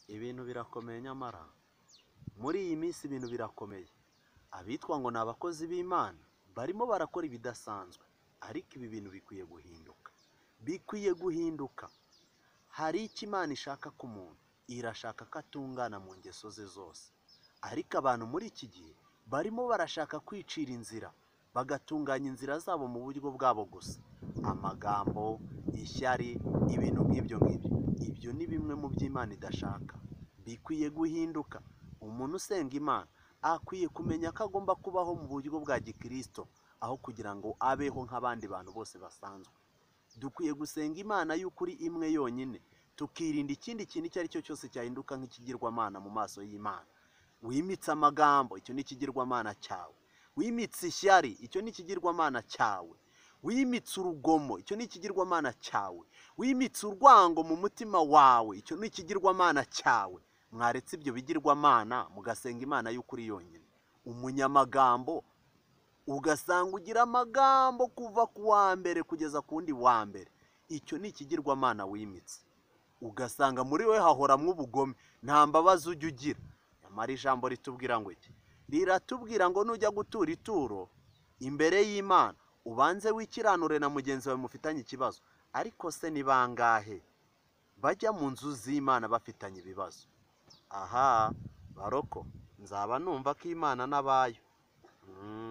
ibintu birakomeye nyamara muri iyi minsi ibintu birakomeye abitwa ngo ni abakozi b'imana barimo barakora ibidasanzwe ariko ibi bintu bikwiye guhinduka bikwiye guhinduka hari icyo imana ishaka ku muntu irashaka ko atungana mu ngeso ze zose ariko abantu muri iki gihe barimo barashaka kwicira inzira bagatunganya inzira zabo mu buryo bwabo gusa amagambo ishyari ibintu nk'ibyo ngibyo ibyo ni bimwe mu byo imana idashaka bikwiye guhinduka umuntu usenga imana akwiye kumenya ko agomba kubaho mu buryo bwa gikirisito aho kugira ngo abeho nk'abandi bantu bose basanzwe dukwiye gusenga imana y'ukuri imwe yonyine tukirinda ikindi kintu icyo ari cyo cyose cyahinduka nk'ikigirwamana mu maso y'imana wimitse amagambo icyo ni ikigirwamana cyawe wimitse ishyari icyo ni ikigirwamana cyawe wimitse urugomo icyo ni ikigirwamana cyawe wimitse urwango mu mutima wawe icyo ni ikigirwamana cyawe mwaretse ibyo bigirwamana mugasenga imana y'ukuri yonyine umunyamagambo ugasanga ugira amagambo kuva ku wa mbere kugeza ku wundi wa mbere icyo ni ikigirwamana wimitse ugasanga muri we hahoramwo ubugome nta mbabazi ujya ugira nyamara ijambo ritubwira ngo iki riratubwira ngo nujya gutura ituro imbere y'imana ubanze wikiranure na mugenzi wawe mufitanye ikibazo ariko se ni bangahe bajya mu nzu z'imana bafitanye ibibazo aha baroko nzaba numva ko imana n'abayo Mm.